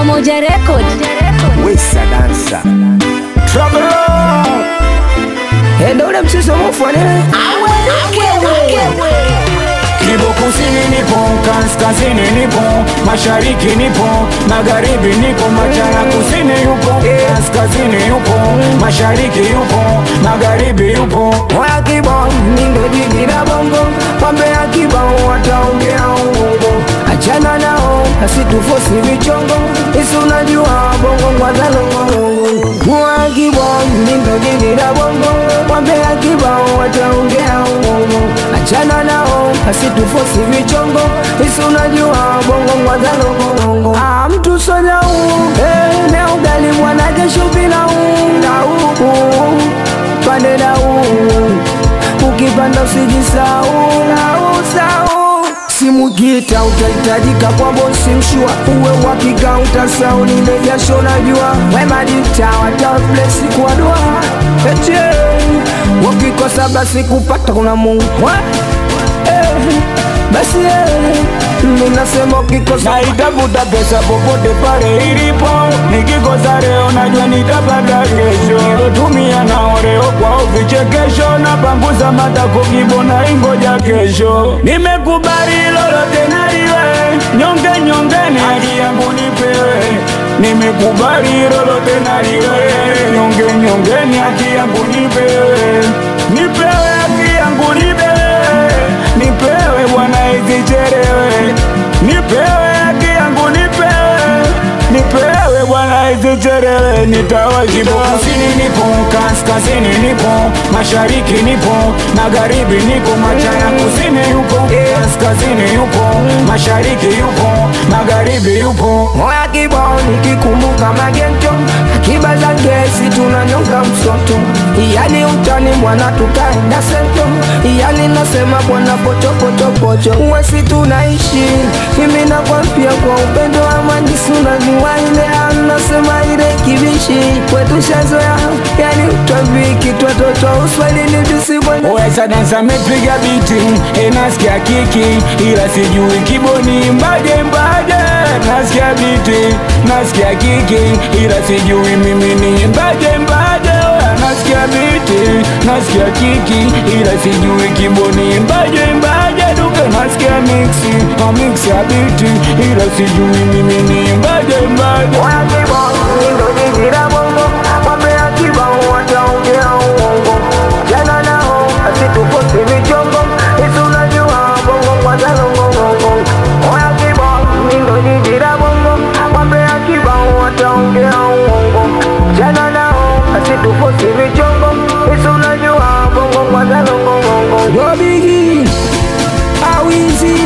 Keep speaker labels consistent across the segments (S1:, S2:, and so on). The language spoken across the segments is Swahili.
S1: Pamoja Record.
S2: Wesa dansa Trouble Endo ule msiso mufone
S3: Kibo kusini nipo, kaskazini nipo, mashariki nipo, magharibi nipo, machana kusini yupo, kaskazini yupo, mashariki yupo, magharibi yupo.
S2: Oya kibao nindo jiji la bongo Pambe ya kibao wataongea uongo Achana nao asitufosi vichongo Isi unajua bongo ngwazalongo Oya kibao nindo jiji la bongo Pambe ya kibao wataongea uongo Achana nao asitufosi vichongo Isi unajua bongo ngwazalongo Ah mtu soja uu Eh ne ugali mwana kesho bila uu Na uu pande na uu ukipanda usijisau usau simu gita utahitajika kwa bosi mshua uwe wakika utasau lile jasho najua wemadita wataplesi kwa dua eche wakikosa basi kupata kuna mungu eh, basi eh, minasema ukikosa
S3: Naitafuta pesa popote pale ilipo, nikikosa leo najua nitapata kesho. Nilotumia nao leo kwao vichekesho, napanguza matako kibo na ingoja kesho. Nimekubali lolote naliwe, nyonge nyongeni, haki yangu nipewe. Nimekubali lolote naliwe, nyonge nyongeni, haki yangu nipewe. Nipewe haki yangu nipewe, nipewe bwana isichelewe nipewe haki yangu nipewe nipewe bwana isichelewe nitawajibu kusini nipo kaskazini nipo mashariki nipo magharibi nipo machana kusini yupo kaskazini yupo mashariki yupo magharibi yupo
S2: Moya kibao nikikumbuka magento akiba za gesi tunanyonga msoto yani utani mwana tukaenda sento yani nasema bwana pochopochopocho uwesi tunaishi mimi nakwambia kwa upendo wa manjisi unajua ile anasema ile kibishi kwetu shazoya yani utwambiki twatoto uswahilini tusikwenye
S3: Wesa dansa mepiga biti enasikia kiki ila sijui kiboni mbaje mbaje nasikia biti nasikia kiki ila sijui mimi ni mbaje mbaje Oya, nasikia biti nasikia kiki ila sijui kiboni mbaje mbaje duke nasikia mixi na mix ya biti ila sijui mimi ni mbaje mbaje
S2: Moya kibao nindo jiji la bongo Mambo ya kibao wataongea uongo Jana nao asitukosi vichongo Isi unajua bongo kwanza longongongo Moya kibao nindo jiji la bongo Mambo ya kibao wataongea uongo Jana nao asitukosi vichongo Isi unajua bongo kwanza longongongo Yo bigi Awizi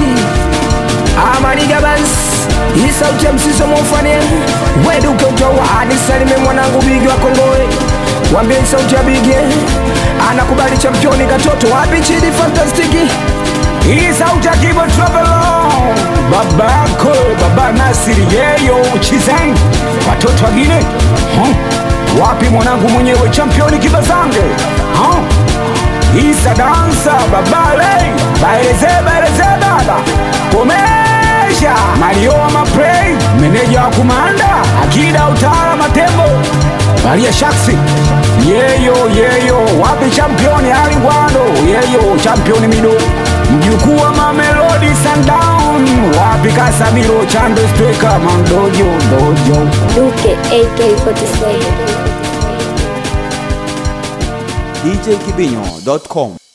S2: Amaniga bas hii sauti ya msiso mufane weduke utowa nisalime mwanangu bigi wa kongoe wambie hii sauti ya bigi anakubali championi katoto wapi chidi fantastiki
S3: Hii sauti ya Kibo Trouble babako baba Nasiri yeyo Chizeng watoto wagine huh? wapi mwanangu mwenyewe championi Kibazange huh? Isa dansa babale baeleze baeleze baba komesha Mario wa maprey meneja wa kumanda akida utara matembo Maria Shaksi yeyo yeyo wapi championi Ali Ngwando yeyo championi mido mjukuu wa Mamelodi Sundown wapi Kasamiro Chando Steka Mandojo dojo
S1: Duke AK47.
S4: djkibinyo.com